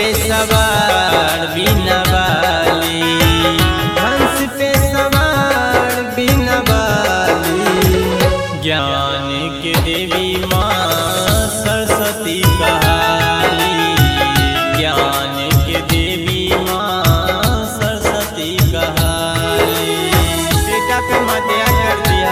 पे सवार बिना वाली हंस पे सवार बिना वाली ज्ञान के देवी माँ सरस्वती कहाली ज्ञान के देवी माँ सरस्वती कहाली बेटा पे मध्या कर दिया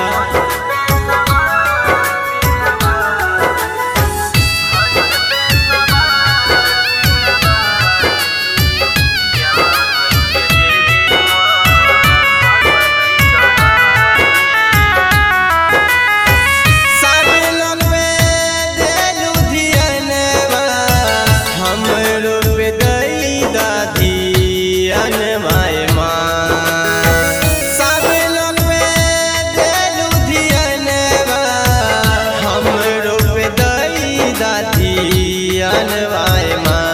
सब लोग पे देलू धियनवा, हमरो पे दई दादी अनमाय माँ। सब लोग पे देलू धियनवा, हमरो पे दई दादी अनमाय माँ।